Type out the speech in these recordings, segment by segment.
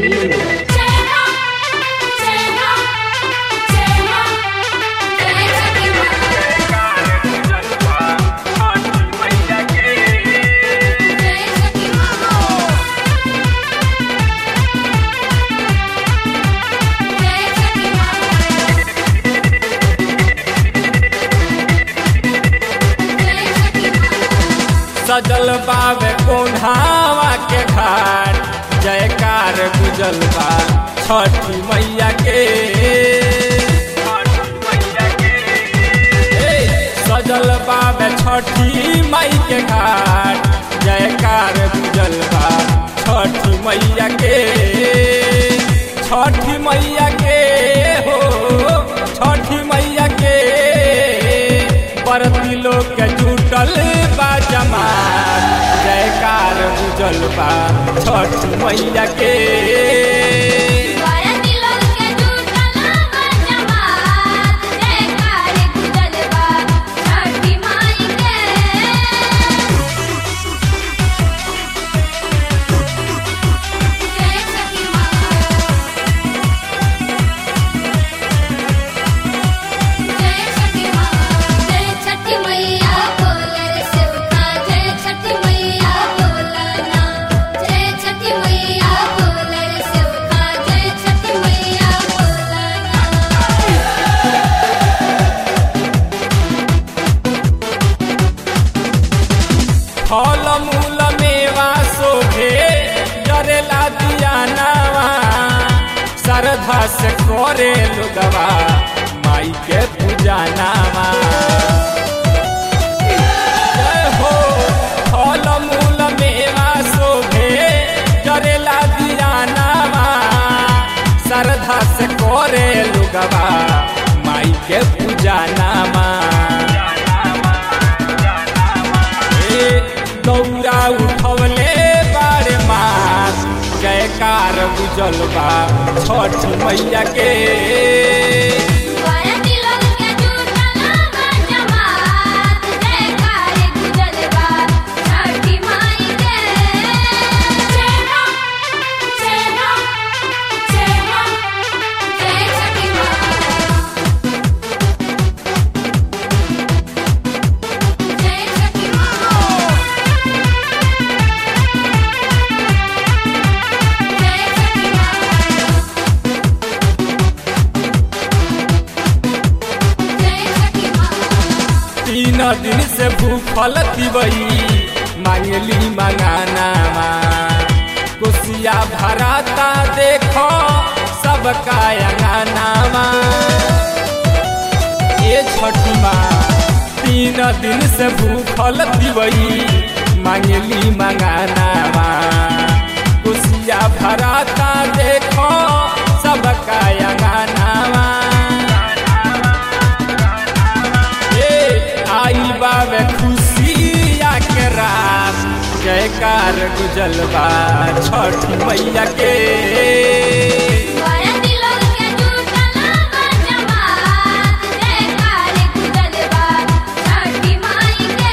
जय राम जय राम जय राम जय सखी माँ जय सखी माँ जय सखी माँ जय सखी माँ सजल बावे कोन्हावा के घाट जयकार गुजल बा छठी मैया के ए, सजल बावे छठी मई के घाट जयकार गुजल बा छठी मैया के छठी मैया के हो छठी मैया के परती लोग के जुटल बा जमात जयकार गुजल बा छठ मैया के भारती लोग के जुटल बा जमात जयकार गुजल बा छठी माई के जय सखी माँ जय सखी माँ जय छठी मैया बोले रे सेवका जय छठी मैया बोला ना जय छठी मैया बोले रे सेवका जय छठी मैया बोला ना फल मूल मेवा शोभे जरेला दिया नावा श्रद्धा से करे लोगवा माई के पूजा नामा जय हो फल मूल मेवा शोभे जरेला दिया नामा श्रद्धा से करे लोगवा माई के पूजा नामा ए, दौरा उठवले बारे मास जयकार गुजल बा छठ मैया के भारती लोग के जुटल बा जमात जयकार गुजल बा छठी माई के जय राम जय राम जय राम जय सखी माँ जय सखी माँ जय सखी माँ जय सखी माँ तीन दिन से भूखल दिवई मांगली मंगानामा कुसिया भराता देखो सबका अंगनामा ए छठी माँ तीन दिन से भूखल दिवई मांगली मंगानामा कुसिया भराता देखो सबका अंगनामा ए आई बावे खुशिया के रात जयकार गुजल बा छठ मैया के भारती लोग के जुटल बा जमात जयकार गुजल बा छठी माई के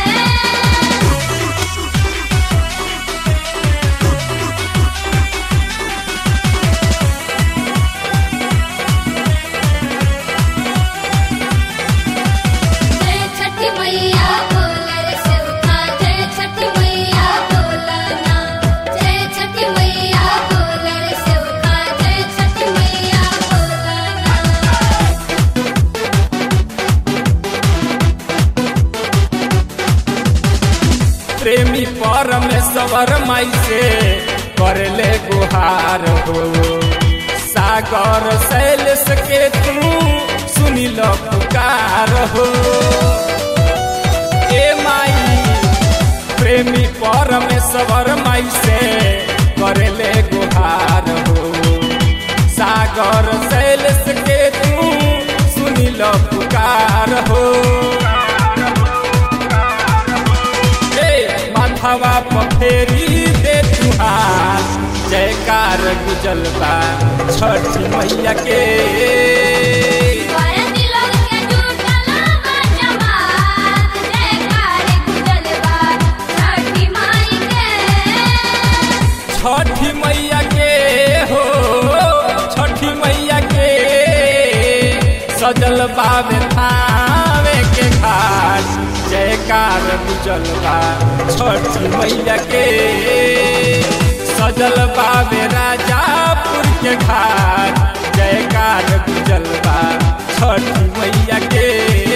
जय छठी मैया बोले रे सेवका जय छठी मैया बोला ना जय छठी मैया बोले रे सेवका जय छठी मैया बोला ना प्रेमी परमेश्वर माई से करले गुहार हो सागर शैलेश के तू सुनी लो पुकार हो ए माई प्रेमी परमेश्वर माई से करले गुहार हो सागर शैलेश के तू सुनी लो पुकार हो ए माथावा पफेरी दे तुहार जयकार गुजल बा छठ मैया के भारती लोग के जुटल बा जमात जयकार गुजल बा छठी माई के छठ मैया के सजल बाबे थावे के घाट जयकार बुझल बा छठी मैया के सजल बाबे राजापुर के घाट जयकार बुझल बा छठी मैया के